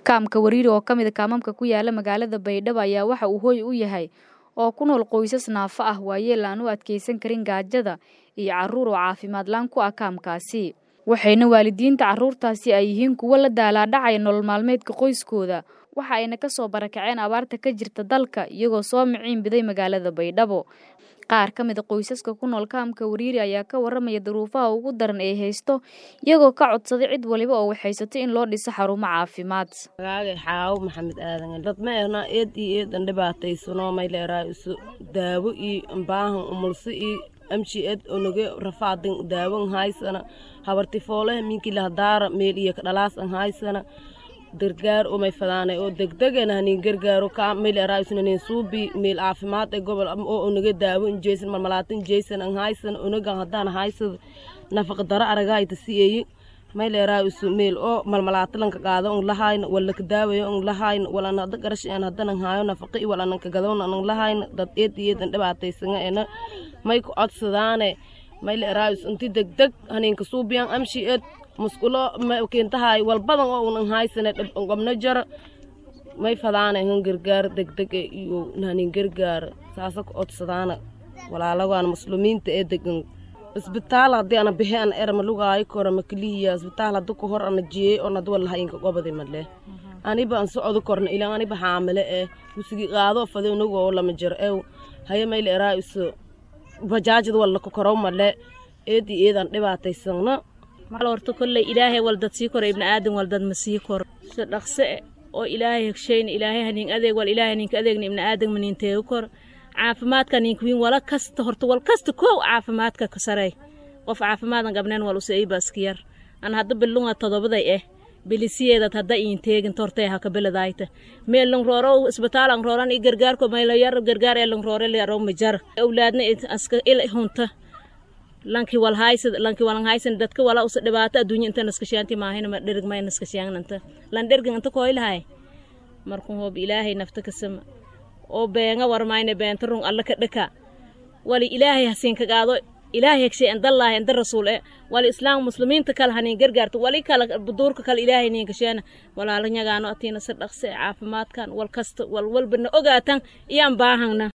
Kaamka Wariiri oo ka mid ah kaamamka ku yaala magaalada Baydhabo ayaa waxa uu hooy u yahay oo ku nool qoysas naafo ah waayeel aan u adkeysan karin gaajada iyo carruur oo caafimaad la'aan ku ah kaamkaasi waxayna waalidiinta carruurtaasi ay yihiin kuwo la daalaadhacaya nolol maalmeedka qoyskooda waxa ayna ka soo barakaceen abaarta ka jirta dalka iyagoo soo miciin biday magaalada Baydhabo qaar ka mid a qoysaska ku nool kaamka Wariiri ayaa ka warramaya duruufaha ugu daran ee haysto iyagoo ka codsaday cid waliba oo waxaysato in loo dhiso xarumo caafimaad magaaga xaawo maxamed aadan dad ma ehna eed iyo eedan dhibaataysano may leeraa isu daawo iyo baahan umulso iyo amshi ed onoge rafaadin daawo haysana habarti foole minki lahdaara meel iyo dhalaas an haysana gargaar oo may fadaanay oo degdegana hanin gargaaro ka meel raayusna nin suubi meel caafimaad ee gobol oo onaga daawo injeysan malmalaatin jeysan an haysan onaga hadaan haysad nafaqa dara aragayta siyeeyi may leeraayisu meel oo malmalaatilanka qaado un lahayn wala ka daawayo un lahayn walana hada garash aan hadan haayo nafaqi walana ka gadoon an lahayn dad eed iyeedan dhibaataysanga ena may ku codsadaane may leeraayis inti degdeg haninka suubiyan amshi eed musqulo keentahay walbadan oo unan haysane qabno jara may fadaana han gargaar degdeg iyo hanin gargaar saasa ku codsadaana walaalagaan muslimiinta ee degan isbitaal haddii ana bixe an erma lugaayo kora makalihiya isbitaal hadda ku hor ana jiyey oo nad walaha inka qobadi madle aniba an socodo korna ilan aniba xaamile eh musigi qaado fade unagoo lama jir ew haya mayla eraa iso bajaajad walla ka korow madle eedi eedan dhibaataysana mal horta kolley ilaahay waldad sii koro ibni aadan waldad ma sii koro si dhaqse e oo ilaahay hegshayna ilaahay hanin adeeg wal ilaahay haninka adeegna ibni aadan manin teegu kor caafimaadka ninka wiin wala kasta horta wal kasta kow caafimaadka ka sarey qof caafimaadn gabneen wal usa ibaska yar an hadda bilunga todobaday eh bilisiyeedad hadda iin teegin tortay haka beledayta meel lang rooro isbitaal ang rooran i gargaarko mayla yar gargaar ee lang roore le aro majar awlaadna aska il hunta lanki wal haysad lanki walan haysan dadka wala usa dhibaato adduunya inta naskashaanti maahina ma dherg may naskashaananta lan dhergin inta koylahay markuu hoob ilaahay nafta kasama oo beenga warmayna beenta rung alla ka dhaka wali ilaahay hasiin ka qaado ilaahay hegshay an dallaahi anda rasuul e wali islaam muslimiinta kale hanin gargaarto wali kala buduurka kale ilaahay niin kasheena walaala nyagaano atiina si dhaqse caafimaadkan wal kasta wal walbana ogaatan iyaan baahangna